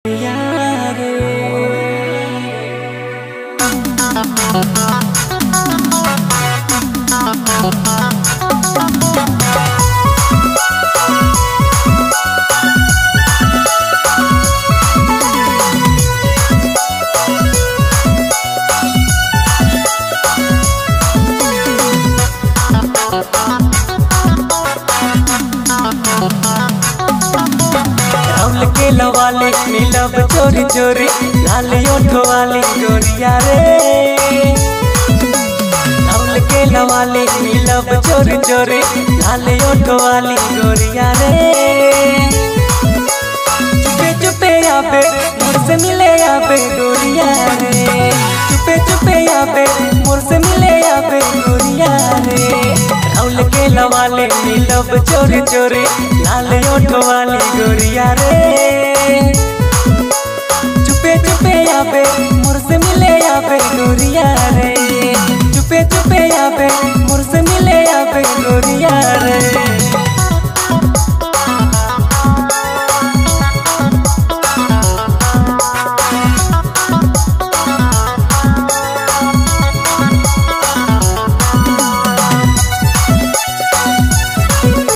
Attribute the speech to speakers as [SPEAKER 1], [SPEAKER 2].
[SPEAKER 1] राहुल के लवाले मिलब चोरी चोरी लाल ओठो वाली गोरिया रे राहुल के लवाले मिलब चोरी चोरी लाल ओठो वाली गोरिया रे चुपे चुपे आबे मुझसे मिले आबे गोरिया रे चुपे चुपे आबे मुझसे मिले आबे गोरिया रे राहुल के लवाले मिलब चोरी चोरी लाल ओठो वाली गोरिया रे चुपे चुपे आबे मुझसे मिले आबे गोरिया